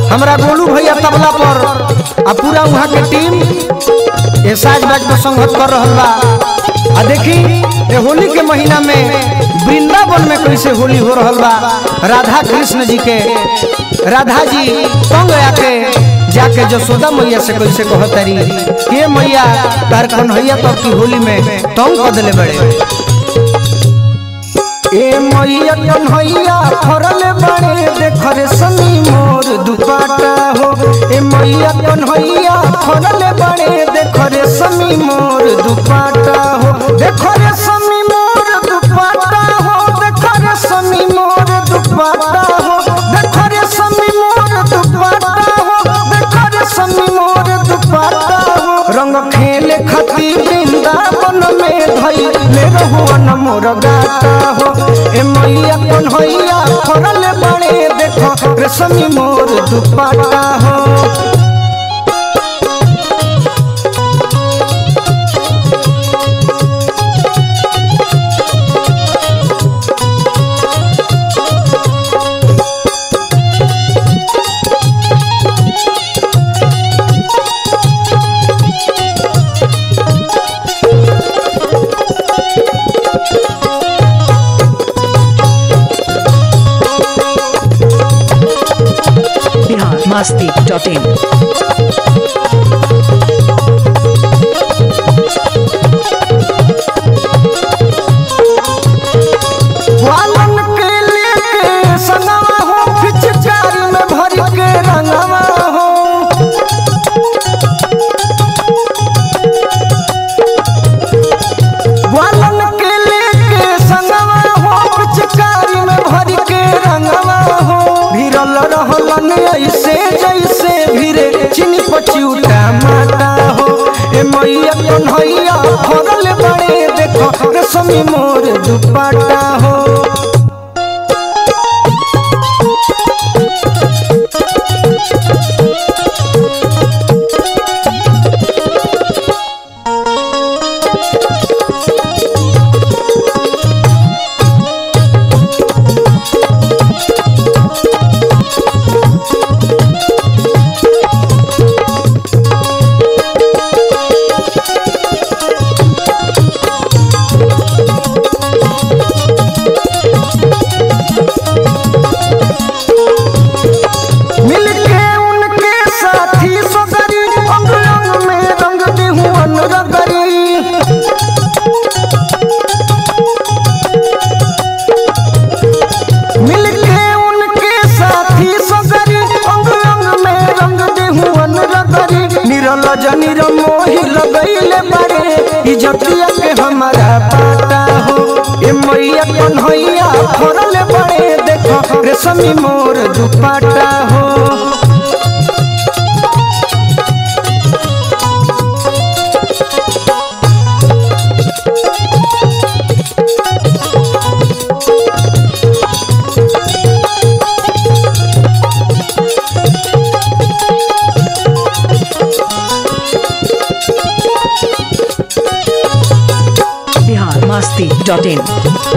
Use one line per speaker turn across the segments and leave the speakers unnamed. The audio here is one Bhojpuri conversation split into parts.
हमरा गोलू भैया तबला पर आ पूरा वहाँ के टीम ये साज बाज पर संगत कर रहल बा आ देखी ये होली के महीना में वृंदावन में कैसे होली हो रहल बा राधा कृष्ण जी के राधा जी तंग आके जाके जसोदा मैया से कैसे कहतरी के मैया तार कन्हैया तब की होली में तंग कर दिले बड़े ए मैया कन्हैया फरल बड़े देख रे सनी मोर दुपाटा हो ए मैया कन्हैया फरल बड़े देख रे सनी मोर दुपाटा हो देख रे सनी मोर दुपाटा हो देख रे सनी मोर दुपाटा हो देख रे सनी मोर दुपाटा हो देख रे सनी मोर दुपाटा हो रंग खेले खती वृंदावन में धई ले रहुअन मोर गाता हो ए मैया कन्हैया फरल बड़े देखो रेशमी मोर दुपट्टा हो
बिहार मस्ती डॉट इन
वालन के लेके सनवा हो पिचकारी में भर के रंगवा हो वालन के लेके सनवा हो पिचकारी में भर के रंगवा हो भिरल रहलन ऐसे जैसे भिरे चिनी पचिउटा माता हो ए मैया कन्हैया फरल बड़े देखो रेशमी मोर दुपट्टा हो मिलके उनके साथी सगरी अंग अंग में रंग देहुअन रगरी मिलके उनके साथी सगरी अंग अंग में रंग देहुअन रगरी निरल जनिर मोहि लगैले बड़े इजतिया के हमारा पाता हो ए मैया कन्हैया फरल बड़े देखो रेशमी मोर दुपट्टा हो
बिहार मस्ती डॉट इन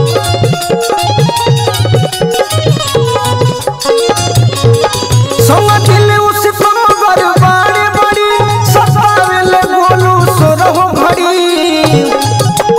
संग दिल उस मगर बाड़े बड़ी सतावेले बोलू सोरहो घड़ी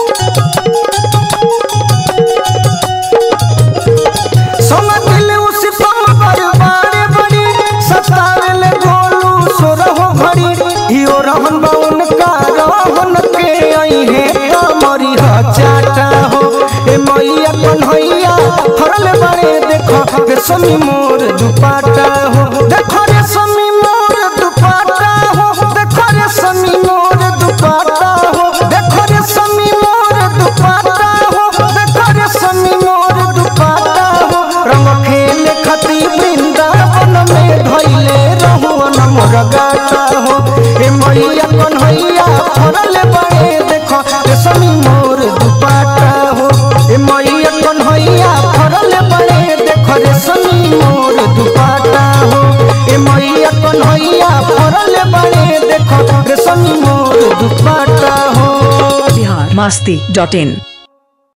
संग दिल उस मगर बाड़े बड़ी सतावेले बोलू सोरहो घड़ी इयो रहन बा उनका रहन के आई है कमरी चाटा हो ए मैया कन्हैया फरल बड़े देखो रेशमी मोर दुपट्टा हो देखो रेशमी मोर दुपट्टा हो देखो रेशमी मोर दुपट्टा हो देखो रेशमी मोर दुपट्टा हो देखो रेशमी मोर दुपट्टा हो रंग खेले खती वृंदावन में धैले रहुअन मोर गाता हो ए मैया कन्हैया फरल बड़े देखो रेशमी मोर दुपट्टा हो ए मैया कन्हैया फरल बड़े देखो रेशमी मोर दुपट्टा हो ए मैया कन्हैया फरल बड़े देखो रेशमी मोर दुपट्टा हो
बिहार मस्ती डॉट इन